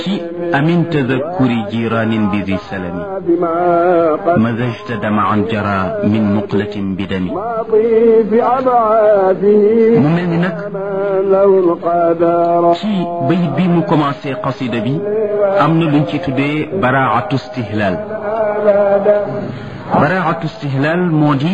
ci amin tadakkuri jiraanin bi di salami mazajta damaan jara min muqlatin bi dami mu mel ni nag ci bayit bi mu commencé qasida bi am na luñ ci tuddee baraatu stihlaal baraatu stihlaal moo di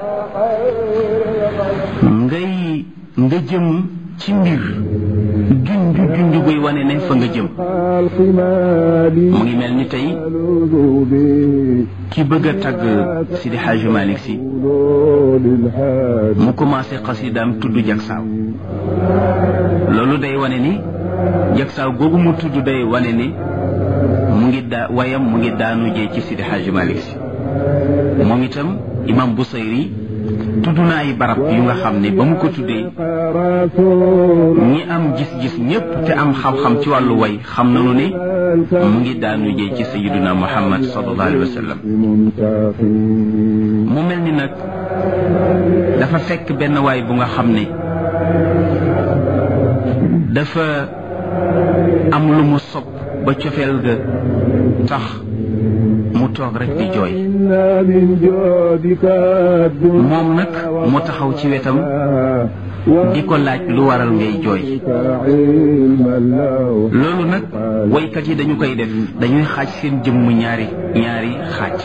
ngay nga jëm ci mbir junj junj buy wane ne fa nga jëm mu ngi mel ni tey ki bëgg a tagg Sidi Hadj Malick si mu commencé xasidaam tudd jagsaaw loolu day wane ni jagsaaw googu mu tudd day wane ni mu ngi daa wayam mu ngi daanu jee ci Sidi Hadj Malick si moom itam imam Busayri tudd na ay barab yu nga xam ne ba mu ko tuddee ñi am gis-gis ñépp te am xam-xam ci wàllu way xam nañu ne mu ngi daanu jee ci sayiduna muhammad sallallahu alayhi wa sallam mu mel ni nag dafa fekk benn waay bu nga xam ne dafa am lu mu sopp ba cofeel ga tax mu toog rek di jooy moom nag mu taxaw ci wetam di ko laaj lu waral ngay jooy loolu nag waykat yi dañu koy def dañuy xaaj seen jëmm ñaari ñaari xaaj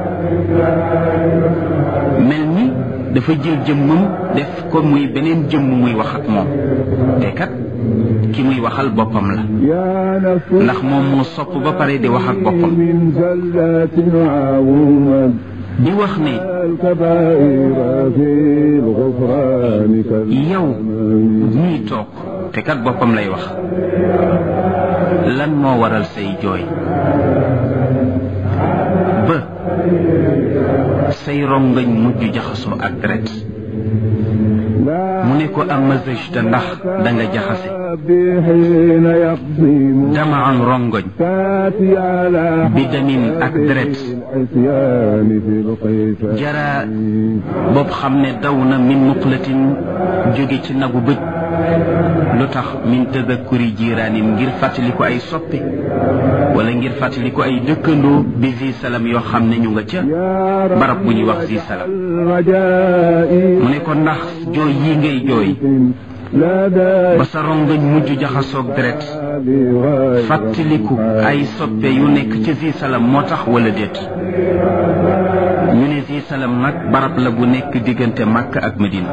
mel ni dafa jël jëmmam def ko muy beneen jëmm muy wax ak moom te kat ki muy waxal boppam la ndax moom moo sopp ba pare di wax ak boppam di wax ne yow ñii toog te kat boppam lay wax lan moo waral say jooy ba say rongañ mujj jaxasoo ak deret mu ne ko am mazajta ndax da nga jaxase dama am rongoñ bi damin ak deret jara boobu xam ne daw na min muqlatin jóge ci nagu bëj lu tax min tadakkuri jiraanin ngir fàttali ko ay soppe wala ngir fàttali ko ay dëkkandoo bi zi salam yoo xam ne ñu nga ca barab bu ñuy wax zi salam mu ne ko ndax jooy yi ngay jooy ba sa rongañ mujj jaxasoog deret fàttaliku ay soppe yu nekk ci zi salam moo tax wala déet ñu ne zi salam nag barab la bu nekk diggante Makka ak Medina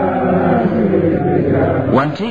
wante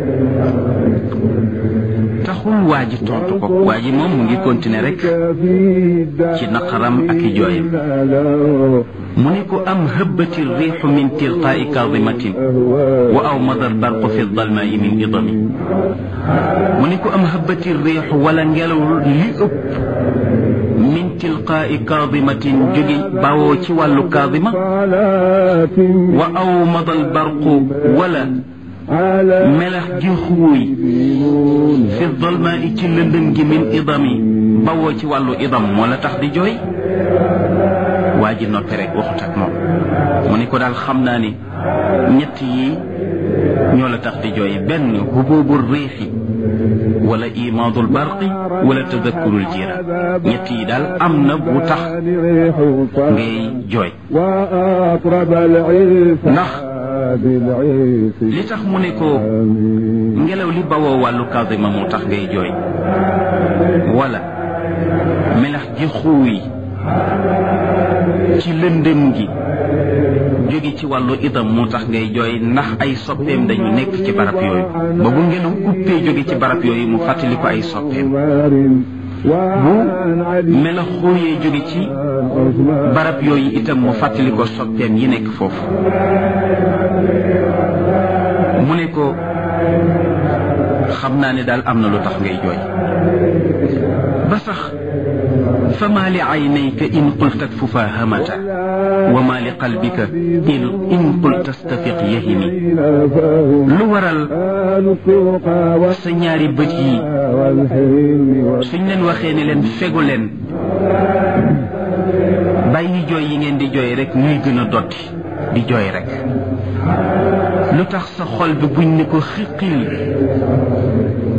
taxul waa ji tontu ko waa ji moom mu ngi continuer rek ci naqaram ak i jooyam mu ne ko am hëbbati riixu min tilqaai kaadimatin wa aw madar barqu fi dalmaai min idami mu ne ko am hëbbati riixu wala ngelaw li ëpp min tilqaai kaadimatin jóge bawoo ci wàllu kaadima wa aw madal barqu wala melax gi xuuy fi dolma i ci lëndëm gi min idami bawoo ci wàllu idam moo la tax di jooy waa ji noppi rek waxut ak moom mu ni ko daal xam naa ni ñett yi ñoo la tax di jooy benn hububu riixi wala imaadul barqi wala tadakkurul jiira ñett yi daal am na bu tax ngay jooy ndax li tax mu ne ko ngelaw li bawoo wàllu kadima moo tax ngay jooy wala melax gi xuuy ci lëndëm gi jóge ci wàllu idam moo tax ngay jooy ndax ay soppeem dañu nekk ci barab yooyu ba bu ngelaw uppee jóge ci barab yooyu mu fàttali ko ay soppeem bu mela xooyee jóge ci barab yooyu itam mu fàttali ko soppeem yi nekk foofu mu ne ko xam naa ne daal am na lu tax ngay jooy ba sax fa maa li aynayka in qulta kfufa hamata wa maa li qalbika in qulta stafiq yahimi lu waral sa ñaari bët yi suñ leen waxee ne leen fegu leen bàyyi jooy yi ngeen di jooy rek ñuy gën a dotti di jooy rek lu tax sa xol bi buñ ne ko xiqil